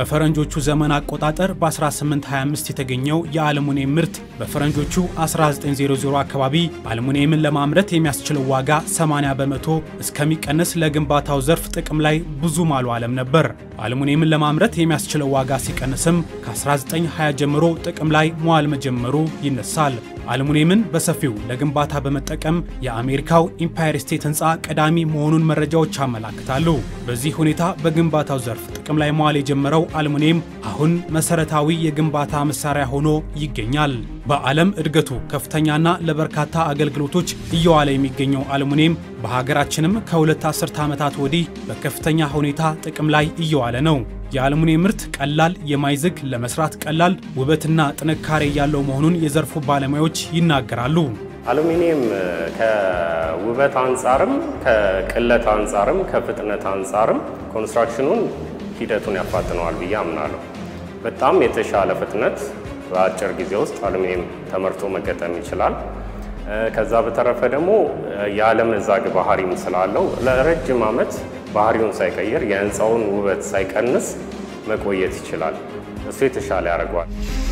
በፈረንጆቹ ዘመን አቆጣጠር በ1825 የተገኘው የአልሙኒየም ምርት በፈረንጆቹ 1900 አካባቢ አልሙኒየምን ለማምረት የሚያስችለው ዋጋ 80 በመቶ እስከሚቀንስ ለግንባታው ዘርፍ ጥቅም ላይ ብዙም አልዋለም ነበር። አልሙኒየምን ለማምረት የሚያስችለው ዋጋ ሲቀንስም ከ1920 ጀምሮ ጥቅም ላይ መዋል መጀመሩ ይነሳል። አልሙኒየምን በሰፊው ለግንባታ በመጠቀም የአሜሪካው ኢምፓየር ስቴት ህንፃ ቀዳሚ መሆኑን መረጃዎች ያመላክታሉ። በዚህ ሁኔታ በግንባታው ዘርፍ ጥቅም ላይ መዋል የጀመረው አልሙኒየም አሁን መሰረታዊ የግንባታ መሳሪያ ሆኖ ይገኛል። በዓለም እድገቱ ከፍተኛና ለበርካታ አገልግሎቶች እየዋለ የሚገኘው አልሙኒየም በሀገራችንም ከሁለት አስርተ ዓመታት ወዲህ በከፍተኛ ሁኔታ ጥቅም ላይ እየዋለ ነው። የአልሙኒየም ምርት ቀላል፣ የማይዝግ፣ ለመስራት ቀላል፣ ውበትና ጥንካሬ ያለው መሆኑን የዘርፉ ባለሙያዎች ይናገራሉ። አሉሚኒየም ከውበት አንጻርም ከቅለት አንጻርም ከፍጥነት አንጻርም ኮንስትራክሽኑን ሂደቱን ያፋጥነዋል ብዬ አምናለሁ። በጣም የተሻለ ፍጥነት በአጭር ጊዜ ውስጥ አሉሚኒየም ተመርቶ መገጠም ይችላል። ከዛ በተረፈ ደግሞ የአለመዛግ ባህሪም ስላለው ለረጅም ዓመት ባህሪውን ሳይቀይር የህንፃውን ውበት ሳይቀንስ መቆየት ይችላል። እሱ የተሻለ ያደርገዋል።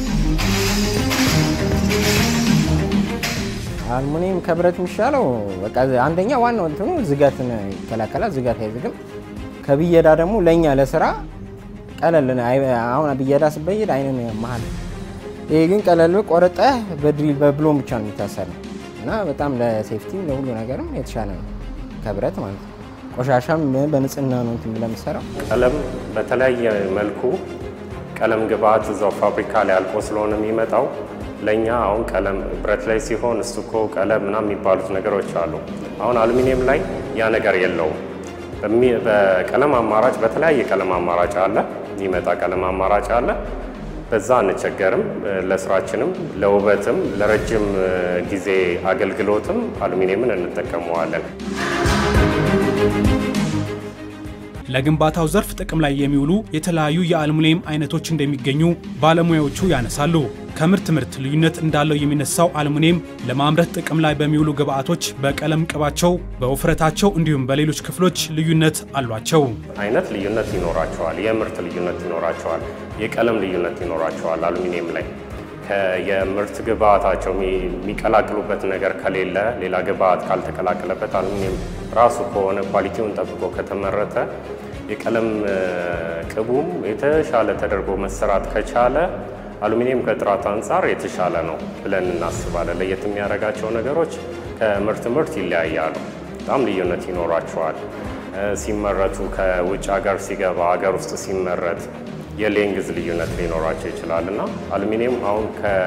አልሙኒየም ከብረት የሚሻለው በቃ አንደኛ ዋናው እንትኑ ዝገትን ይከላከላል። ዝገት አይዝግም። ከብየዳ ደግሞ ለእኛ ለስራ ቀለል አሁን ብየዳ ስበይድ አይንን መሀል ይሄ ግን ቀለል ቆረጠህ በድሪል በብሎን ብቻ ነው የሚታሰረው እና በጣም ለሴፍቲም ለሁሉ ነገርም የተሻለ ነው ከብረት ማለት ነው። ቆሻሻም በንጽህና ነው እንትን ለምሰራው ቀለም በተለያየ መልኩ ቀለም ግብአት እዛው ፋብሪካ ላይ አልቆ ስለሆነ የሚመጣው ለእኛ አሁን ቀለም ብረት ላይ ሲሆን እስቱኮ ቀለም ምናምን የሚባሉት ነገሮች አሉ። አሁን አሉሚኒየም ላይ ያ ነገር የለውም። በቀለም አማራጭ በተለያየ ቀለም አማራጭ አለ፣ የሚመጣ ቀለም አማራጭ አለ። በዛ አንቸገርም። ለስራችንም ለውበትም ለረጅም ጊዜ አገልግሎትም አሉሚኒየምን እንጠቀመዋለን። ለግንባታው ዘርፍ ጥቅም ላይ የሚውሉ የተለያዩ የአልሙኒየም አይነቶች እንደሚገኙ ባለሙያዎቹ ያነሳሉ። ከምርት ምርት ልዩነት እንዳለው የሚነሳው አልሙኒየም ለማምረት ጥቅም ላይ በሚውሉ ግብአቶች በቀለም ቅባቸው፣ በውፍረታቸው እንዲሁም በሌሎች ክፍሎች ልዩነት አሏቸው። አይነት ልዩነት ይኖራቸዋል። የምርት ልዩነት ይኖራቸዋል። የቀለም ልዩነት ይኖራቸዋል። አሉሚኒየም ላይ የምርት ግብአታቸው የሚቀላቅሉበት ነገር ከሌለ ሌላ ግብአት ካልተቀላቀለበት አሉሚኒየም ራሱ ከሆነ ኳሊቲውን ጠብቆ ከተመረተ የቀለም ቅቡም የተሻለ ተደርጎ መሰራት ከቻለ አሉሚኒየም ከጥራት አንጻር የተሻለ ነው ብለን እናስባለን። ለየት የሚያደርጋቸው ነገሮች ከምርት ምርት ይለያያሉ። በጣም ልዩነት ይኖራቸዋል። ሲመረቱ ከውጭ ሀገር ሲገባ ሀገር ውስጥ ሲመረት የሌንግዝ ልዩነት ሊኖራቸው ይችላል እና አሉሚኒየም አሁን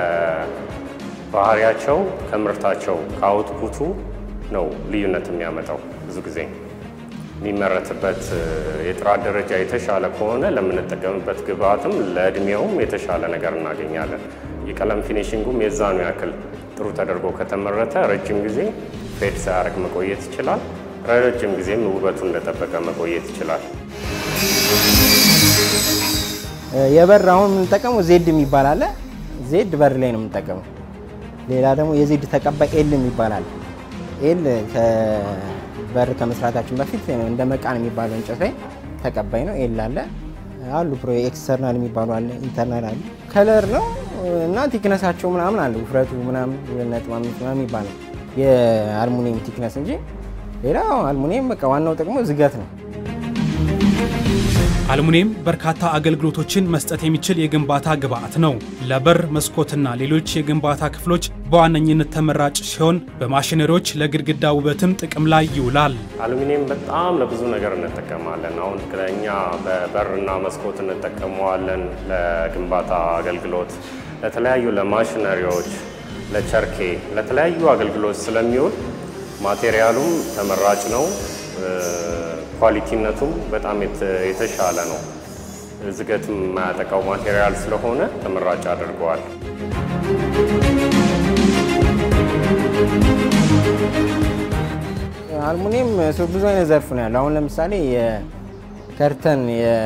ከባህሪያቸው ከምርታቸው ከአውትፑቱ ነው ልዩነት የሚያመጣው። ብዙ ጊዜ የሚመረትበት የጥራት ደረጃ የተሻለ ከሆነ ለምንጠቀምበት ግብአትም ለእድሜውም የተሻለ ነገር እናገኛለን። የቀለም ፊኒሽንጉም የዛኑ ያክል ጥሩ ተደርጎ ከተመረተ ረጅም ጊዜ ፌድ ሳያደርግ መቆየት ይችላል። ረጅም ጊዜም ውበቱ እንደጠበቀ መቆየት ይችላል። የበር አሁን የምንጠቀመው ዜድ የሚባል አለ። ዜድ በር ላይ ነው የምንጠቀመው። ሌላ ደግሞ የዜድ ተቀባይ ኤል የሚባል አለ። ኤል በር ከመስራታችን በፊት እንደ መቃን የሚባለው እንጨት ላይ ተቀባይ ነው። ኤል አለ አሉ ፕሮ ኤክስተርናል የሚባሉ አለ፣ ኢንተርናል አለ። ከለር ነው እና ቲክነሳቸው ምናምን አለ ውፍረቱ ምናምን ሁለት ነጥብ አምስት ምናምን ይባላል የአልሙኒየም ቲክነስ እንጂ ሌላ አልሙኒየም በቃ ዋናው ጥቅሙ ዝገት ነው። አልሙኒየም በርካታ አገልግሎቶችን መስጠት የሚችል የግንባታ ግብአት ነው። ለበር፣ መስኮትና ሌሎች የግንባታ ክፍሎች በዋነኝነት ተመራጭ ሲሆን በማሽነሪዎች ለግድግዳ ውበትም ጥቅም ላይ ይውላል። አሉሚኒየም በጣም ለብዙ ነገር እንጠቀማለን። አሁን እኛ በበርና መስኮት እንጠቀመዋለን ለግንባታ አገልግሎት፣ ለተለያዩ ለማሽነሪዎች፣ ለቸርኬ፣ ለተለያዩ አገልግሎት ስለሚውል ማቴሪያሉም ተመራጭ ነው። ኳሊቲነቱም በጣም የተሻለ ነው። ዝገት የማያጠቃው ማቴሪያል ስለሆነ ተመራጭ አድርገዋል። አልሙኒየም ብዙ አይነት ዘርፍ ነው ያለው። አሁን ለምሳሌ የከርተን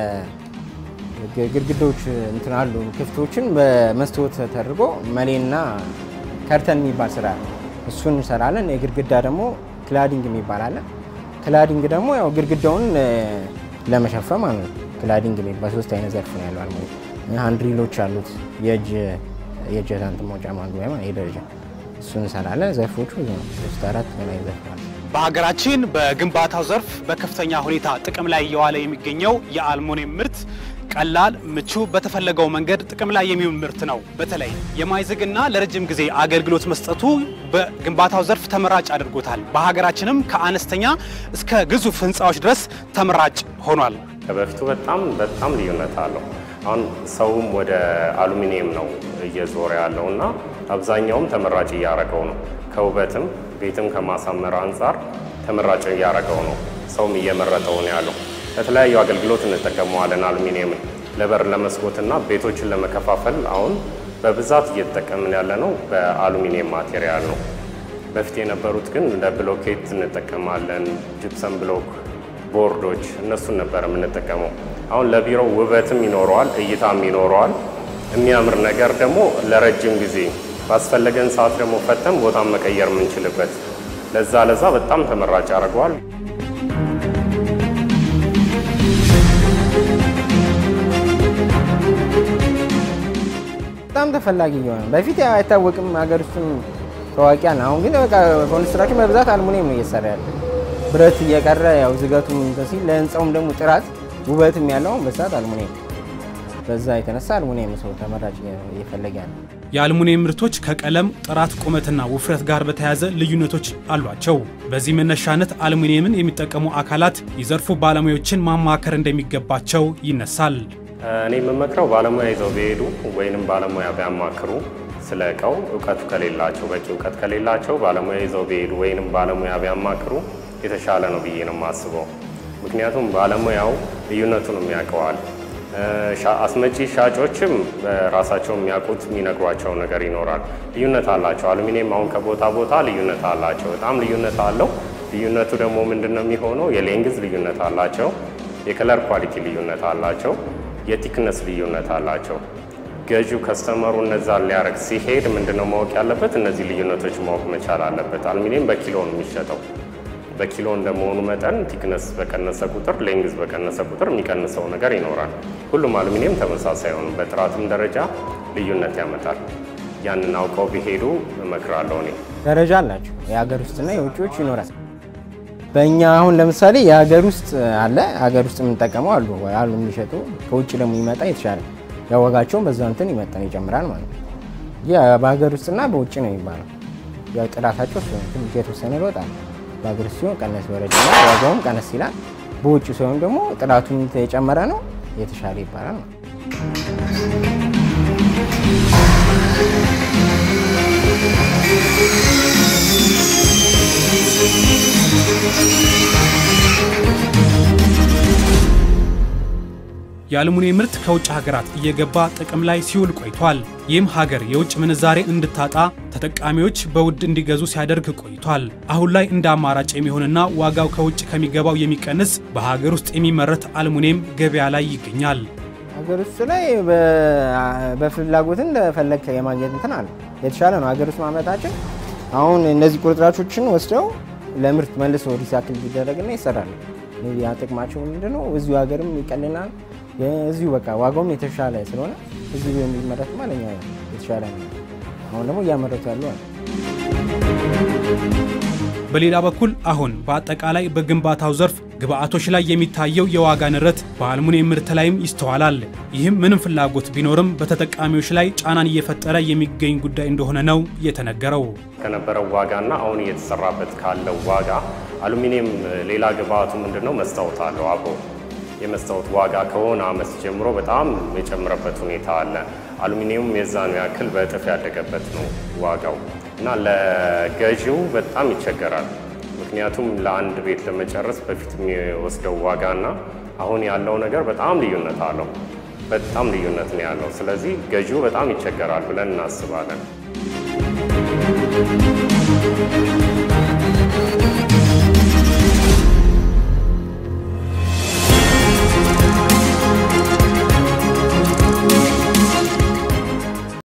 ግድግዳዎች እንትን አሉ ክፍቶችን በመስታወት ተደርጎ መሌና ከርተን የሚባል ስራ እሱን እንሰራለን። የግድግዳ ደግሞ ክላዲንግ የሚባል አለ። ክላዲንግ ደግሞ ያው ግድግዳውን ለመሸፈን ማለት ነው። ክላዲንግ የሚባል ሶስት አይነት ዘርፍ ነው ያለው አልሙኒየም። ሃንድሪሎች አሉት የእጅ የእጅ እንትን መውጫ ማግቢያ ማለት የደረጃ እሱ እንሰራለን። ዘርፎቹ ብዙ ነው። ሶስት አራት በላይ ዘርፍ አለ። በሀገራችን በግንባታው ዘርፍ በከፍተኛ ሁኔታ ጥቅም ላይ እየዋለ የሚገኘው የአልሙኒየም ምርት ቀላል፣ ምቹ፣ በተፈለገው መንገድ ጥቅም ላይ የሚውል ምርት ነው። በተለይ የማይዝግና ለረጅም ጊዜ አገልግሎት መስጠቱ በግንባታው ዘርፍ ተመራጭ አድርጎታል። በሀገራችንም ከአነስተኛ እስከ ግዙፍ ህንፃዎች ድረስ ተመራጭ ሆኗል። ከበፊቱ በጣም በጣም ልዩነት አለው። አሁን ሰውም ወደ አሉሚኒየም ነው እየዞረ ያለው እና አብዛኛውም ተመራጭ እያደረገው ነው። ከውበትም ቤትም ከማሳመር አንጻር ተመራጭ እያደረገው ነው። ሰውም እየመረጠው ነው ያለው። ለተለያዩ አገልግሎት እንጠቀመዋለን። አሉሚኒየምን ለበር ለመስኮትና ቤቶችን ለመከፋፈል አሁን በብዛት እየተጠቀምን ያለ ነው በአሉሚኒየም ማቴሪያል ነው። በፊት የነበሩት ግን እንደ ብሎኬት እንጠቀማለን፣ ጅፕሰም ብሎክ፣ ቦርዶች እነሱን ነበር የምንጠቀመው። አሁን ለቢሮው ውበትም ይኖረዋል፣ እይታም ይኖረዋል። የሚያምር ነገር ደግሞ ለረጅም ጊዜ ባስፈለገን ሰዓት ደግሞ ፈተን ቦታን መቀየር የምንችልበት ለዛ ለዛ በጣም ተመራጭ ያደርገዋል። በጣም ተፈላጊ እየሆነ በፊት ያው አይታወቅም ሀገር ውስጥም ታዋቂ ነው። አሁን ግን በቃ ኮንስትራክሽን በብዛት አልሙኒየም ነው እየሰራ ያለ ብረት እየቀረ ያው ዝገቱም እንትን ሲል ለህንፃውም ደግሞ ጥራት ውበትም ያለው በሰዓት አልሙኒየም በዛ የተነሳ አልሙኒየም ሰው ተመራጭ እየፈለገ ያለ የአልሙኒየም ምርቶች ከቀለም ጥራት፣ ቁመትና ውፍረት ጋር በተያያዘ ልዩነቶች አሏቸው። በዚህ መነሻነት አልሙኒየምን የሚጠቀሙ አካላት የዘርፉ ባለሙያዎችን ማማከር እንደሚገባቸው ይነሳል። እኔ የምመክረው ባለሙያ ይዘው ቢሄዱ ወይንም ባለሙያ ቢያማክሩ ስለ እቃው እውቀቱ ከሌላቸው በቂ እውቀት ከሌላቸው ባለሙያ ይዘው ቢሄዱ ወይንም ባለሙያ ቢያማክሩ የተሻለ ነው ብዬ ነው የማስበው። ምክንያቱም ባለሙያው ልዩነቱን የሚያውቀዋል። አስመጪ ሻጮችም በራሳቸው የሚያውቁት የሚነግሯቸው ነገር ይኖራል። ልዩነት አላቸው። አሉሚኒየም አሁን ከቦታ ቦታ ልዩነት አላቸው። በጣም ልዩነት አለው። ልዩነቱ ደግሞ ምንድን ነው የሚሆነው? የሌንግዝ ልዩነት አላቸው። የከለር ኳሊቲ ልዩነት አላቸው። የቲክነስ ልዩነት አላቸው። ገዢው ከስተመሩ እነዛን ሊያደርግ ሲሄድ ምንድነው ማወቅ ያለበት? እነዚህ ልዩነቶች ማወቅ መቻል አለበት። አሉሚኒየም በኪሎ ነው የሚሸጠው። በኪሎ እንደመሆኑ መጠን ቲክነስ በቀነሰ ቁጥር፣ ሌንግዝ በቀነሰ ቁጥር የሚቀንሰው ነገር ይኖራል። ሁሉም አሉሚኒየም ተመሳሳይ አይሆንም። በጥራትም ደረጃ ልዩነት ያመጣል። ያንን አውቀው ቢሄዱ እመክራለሁ እኔ። ደረጃ አላቸው። የሀገር ውስጥና የውጭዎች ይኖራል። በእኛ አሁን ለምሳሌ የሀገር ውስጥ አለ፣ ሀገር ውስጥ የምንጠቀመው አሉ አሉ የሚሸጡ ከውጭ ደግሞ ይመጣ የተሻለ ያወጋቸውን በዛ እንትን ይመጠን ይጨምራል ማለት ነው። ያ በሀገር ውስጥና በውጭ ነው የሚባለው። ያው ጥራታቸው እሱ ነው። ትንሽ የተወሰነ ለውጥ አለ። በሀገር ውስጥ ሲሆን ቀነስ ወረድ ይላል፣ ዋጋውም ቀነስ ይላል። በውጭ ሲሆን ደግሞ ጥራቱን የጨመረ ነው የተሻለ ይባላል ነው። የአልሙኒየም ምርት ከውጭ ሀገራት እየገባ ጥቅም ላይ ሲውል ቆይቷል። ይህም ሀገር የውጭ ምንዛሬ እንድታጣ ተጠቃሚዎች በውድ እንዲገዙ ሲያደርግ ቆይቷል። አሁን ላይ እንደ አማራጭ የሚሆንና ዋጋው ከውጭ ከሚገባው የሚቀንስ በሀገር ውስጥ የሚመረት አልሙኒየም ገበያ ላይ ይገኛል። ሀገር ውስጥ ላይ በፍላጎት እንደፈለግ የማግኘት እንትን አለ የተሻለ ነው። ሀገር ውስጥ ማምረታችን አሁን እነዚህ ቁርጥራጮችን ወስደው ለምርት መልሶ ሪሳይክል ቢደረግና ይሰራል። ያ ጥቅማቸው ምንድነው? እዚሁ ሀገርም ይቀልናል። እዚሁ በቃ ዋጋውም የተሻለ ስለሆነ እዚሁ የሚመረት ማለኛ የተሻለ ነው። አሁን ደግሞ እያመረቱ ያሉ አለ። በሌላ በኩል አሁን በአጠቃላይ በግንባታው ዘርፍ ግብአቶች ላይ የሚታየው የዋጋ ንረት በአልሙኒየም ምርት ላይም ይስተዋላል። ይህም ምንም ፍላጎት ቢኖርም በተጠቃሚዎች ላይ ጫናን እየፈጠረ የሚገኝ ጉዳይ እንደሆነ ነው የተነገረው። ከነበረው ዋጋና አሁን እየተሰራበት ካለው ዋጋ አሉሚኒየም ሌላ ግብአቱ ምንድን ነው? መስታወት አለው አብሮ የመስታወት ዋጋ ከሆነ አመት ጀምሮ በጣም የጨመረበት ሁኔታ አለ። አሉሚኒየም የዛኑ ያክል በእጥፍ ያደገበት ነው ዋጋው እና ለገዢው በጣም ይቸገራል። ምክንያቱም ለአንድ ቤት ለመጨረስ በፊት የሚወስደው ዋጋና አሁን ያለው ነገር በጣም ልዩነት አለው። በጣም ልዩነት ነው ያለው። ስለዚህ ገዢው በጣም ይቸገራል ብለን እናስባለን።